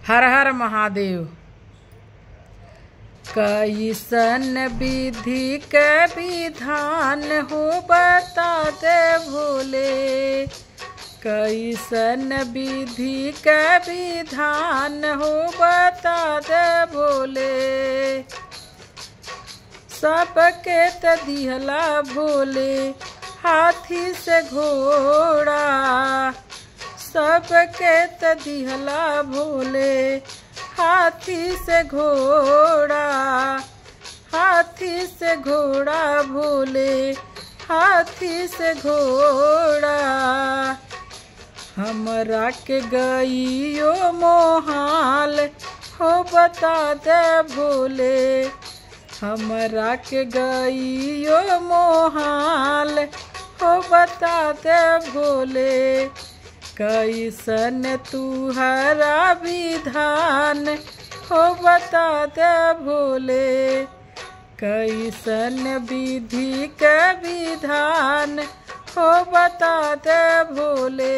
हर हर महादेव कैसन विधि के विधान हो बता दे भोले कैसन विधि के विधान हो बता दे भोले सबके त दिहला भोले हाथी से घोड़ा सबके त दिहला भोले हाथी से घोड़ा हाथी से घोड़ा भोले हाथी से घोड़ा हमरा के गईयो मोहाल हो बता दे भोले हमरा के गईयो मोहाल हो बता दे भोले कैसन तुहरा विधान हो बता दे भोले कैसन विधि के विधान हो बता दे भोले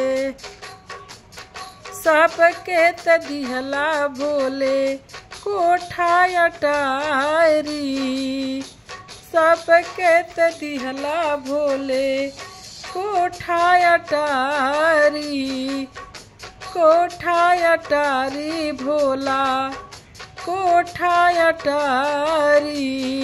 सबके त दिहला भोले कोठा अटारी सबके त दिहला भोले कोठा अटारी कोठा अटारी भोला कोठा अटारी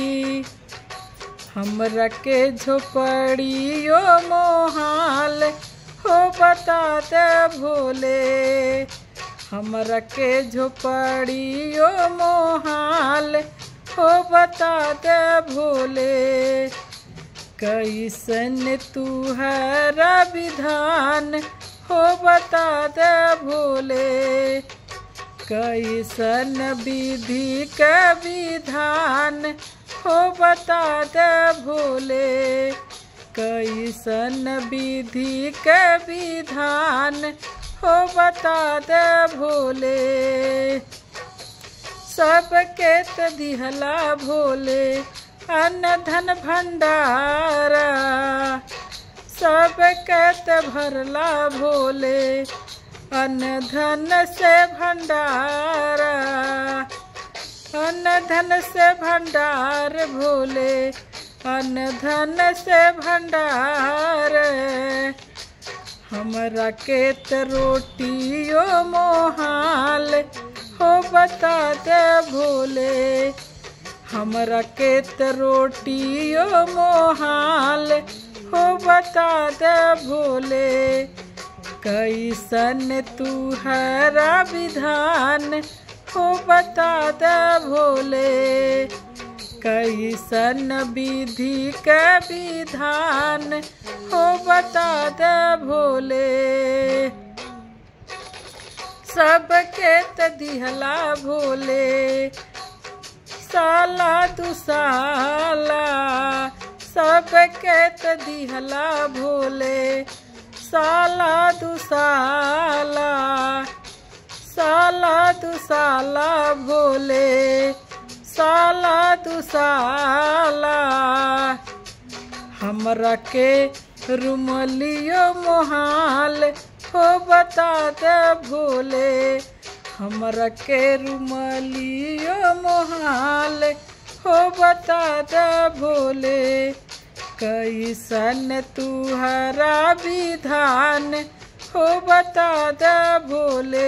हमरा के झोपड़ियो मोहाल हो बता दे भोले हमरा के झोपड़ियो मोहाल हो बता दे भोले कैसन तुहरा विधान हो बता दे भोले कैसन विधि के विधान हो बता दे भोले कैसन विधि के विधान हो बता दे भोले सबके त दिहला भोले अन्न धन भंडारा सबके त भरला भोले अन्न धन से भंडारा अन्न धन से भंडार भोले अन्न धन से भंडार हमरा के त रोटियो मोहाल हो बता दे भोले हमरा के त रोटियो मोहाल हो बता दे भोले कैसन तुहरा विधान हो बता दे भोले कैसन विधि के विधान हो बता दे भोले सबके त दिहला भोले साला दुसाला सबके त दिहला भोले साला दुसाला साला दुसाला भोले साला दुसाला हमरा के रुमलियो मोहाल हो बता दे भोले हमरा के रुमलियो मोहाल हो बता दे भोले कैसन तुहरा विधान हो बता दे भोले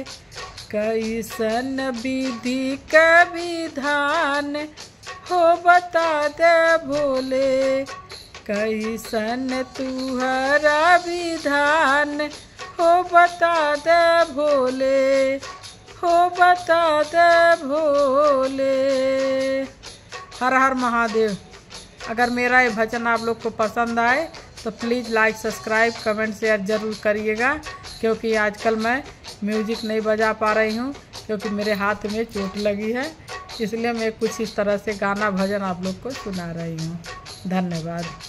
कैसन विधि के विधान हो बता दे भोले कैसन तुहरा विधान हो बता दे भोले हो बता दे भोले हर हर महादेव अगर मेरा ये भजन आप लोग को पसंद आए तो please like subscribe comment share ज़रूर करिएगा क्योंकि आजकल मैं म्यूजिक नहीं बजा पा रही हूँ क्योंकि मेरे हाथ में चोट लगी है इसलिए मैं कुछ इस तरह से गाना भजन आप लोग को सुना रही हूँ धन्यवाद